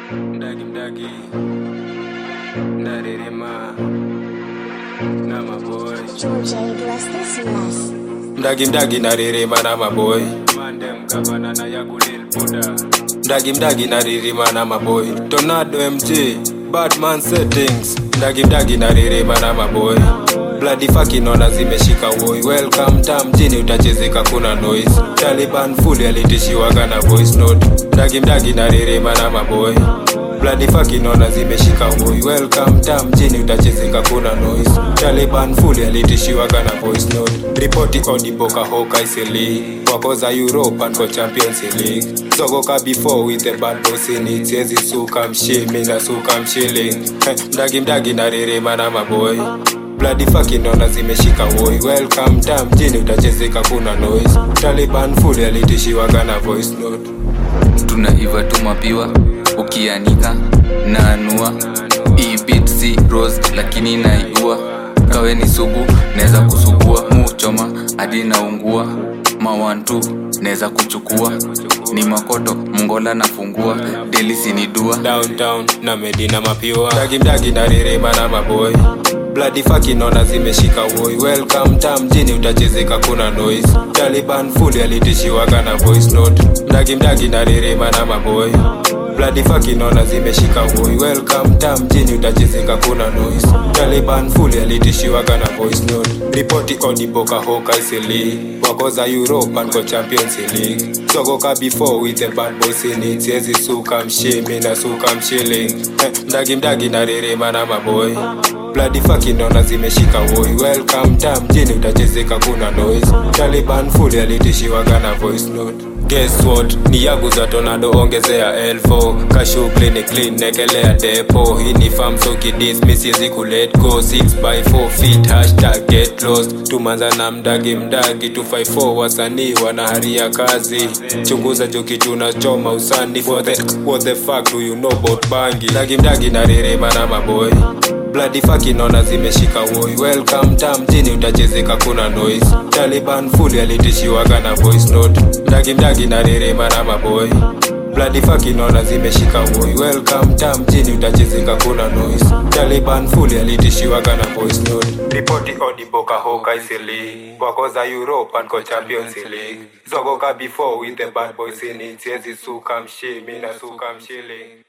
Mdagi mdagi Ndaririma Na maboy George A. Bless this mess. Mdagi mdagi naririma na maboy Mandem gavana na yagulil buda Mdagi mdagi naririma na maboy Tornado MG Batman settings Mdagi mdagi naririma na maboy Bloody fucking ona zimeshika woi Welcome tam mjini utachezeka kuna noise Taliban fully alitishiwaga na voice note Mdagi mdagi naririma na maboy Bloody fucking ona zimeshika woi Welcome tam mjini utachezeka kuna noise Taliban fully alitishiwaga na voice note Ripoti odiboka hoka isili Wakoza Europe and for Champions League Zogoka before with the bad boys in it Siezi suka mshimi na suka mshilling Eh, Mdagi mdagi naririma na maboy Bloody fucking ona zimeshika woi Welcome tam mjini utachezeka kuna noise Taliban fully alitishiwaga na voice note tunaiva tu mapiwa ukianika naanua Hii beat si rose lakini naiua kawe ni sugu naweza kusugua muchoma hadi naungua mawantu naweza kuchukua ni makoto mngola nafungua delisi ni dua downtown na medina mapiwa mdagi mdagi na ririma na maboy Bloody fucking ona zimeshika woi Welcome tam mjini utachezeka kuna noise Taliban fully alitishiwaga na voice note Mdagi mdagi na ririma na maboy Bloody fucking ona zimeshika woi Welcome tam mjini utachezeka kuna noise Taliban fully alitishiwaga na voice note Ripoti odiboka hoka isili Wakoza Europe and go Champions League Sogoka before with the bad boys in it Siezi suka mshimi na suka mshilling eh, Mdagi mdagi na ririma na maboy Bloody fucking ona zimeshika woi Welcome tam mjini utachezeka kuna noise Taliban fully alitishiwaga na voice note Guess what? Ni yagu za tornado ongezea elfo Kashughuli ni clean nekelea depo Hii ni farm so kidis mi siezi ku let go 6 by 4 feet hashtag get lost Tumanza na mdagi mdagi 254 wasanii wanaharia kazi Chunguza jo kitu unachoma usani for the, What the fuck do you know about bangi Mdagi mdagi na ririma na maboy Bloody fucking ona zimeshika woi Welcome tam mjini utachezeka kuna noise Taliban fully alitishiwaga na voice note Mdagi mdagi na ririma na maboy Bloody fucking ona zimeshika woi Welcome tam mjini utachezeka kuna noise Taliban fully alitishiwaga na voice note Ripoti odiboka hoka isili Wakoza Europe and go Champions League Zogoka before with the bad boys in it Siezi suka mshimi na suka mshilling